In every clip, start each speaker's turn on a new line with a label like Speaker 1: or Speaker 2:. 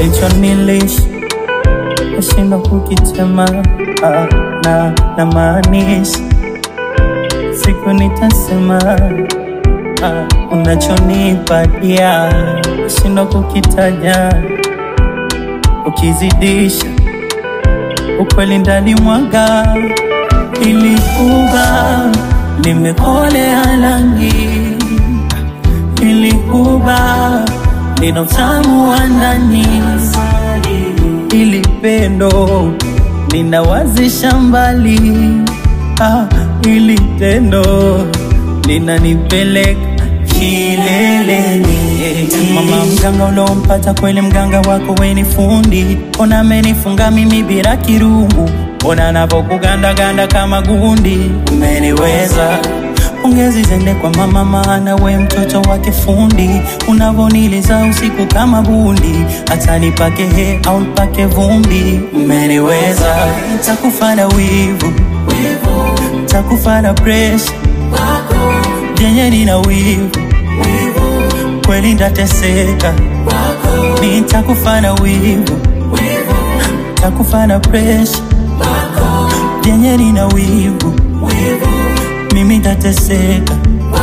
Speaker 1: ulichonilisha nashindwa kukitema ah, na na maanisha siku nitasema ah, unachonipatia nashindwa kukitaja ukizidisha ukweli ndani mwaga ili kuba limekolea rangi ili kuba lina utamu wa ndani ili pendo linawazisha mbali ah, ili tendo linanipeleka kileleni mama mganga ulompata kweli mganga wako weni fundi ona amenifunga mimi bila kirungu ona navokugandaganda kama gundi umeniweza Pongezi zende kwa mama maana we mtoto wake fundi Unavoniliza usiku kama bundi Hata nipake he au nipake vumbi Umeniweza Takufa na wivu Takufa na presha Jenye nina wivu Kweli ndateseka Nitakufa na wivu Takufa na presha Jenye nina wivu mimi ndateseka.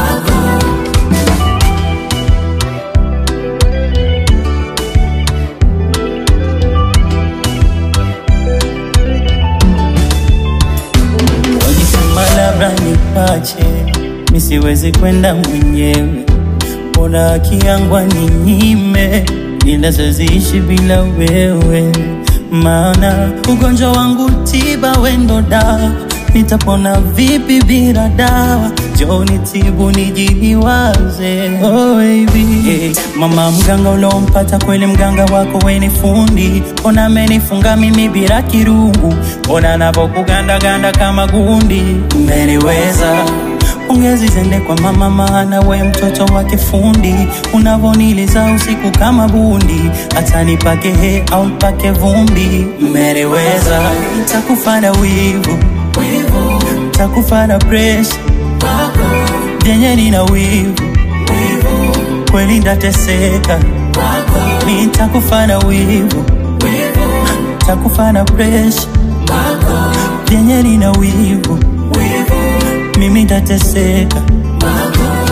Speaker 1: Walisema labda nipache, misiwezi kwenda mwenyewe, mbona haki yangu ninyime, ila siziishi bila wewe, maana ugonjwa wangu tiba wendo dawa nitapona vipi bila dawa? Joni tibu nijiliwaze, oh baby. Hey, mama mganga ulompata kweli mganga wako weni fundi, ona amenifunga mimi bila kirungu, ona navokugandaganda kama gundi, umeniweza Pongezi zende kwa mama maana we mtoto wake fundi Unavoniliza usiku kama bundi Hata nipake he au nipake vumbi Mmeniweza Nitakufa na wivu Nitakufa na presha Jenye nina wivu Kweli ndateseka Nitakufa na wivu Nitakufa na presha Jenye nina wivu mimi ndateseka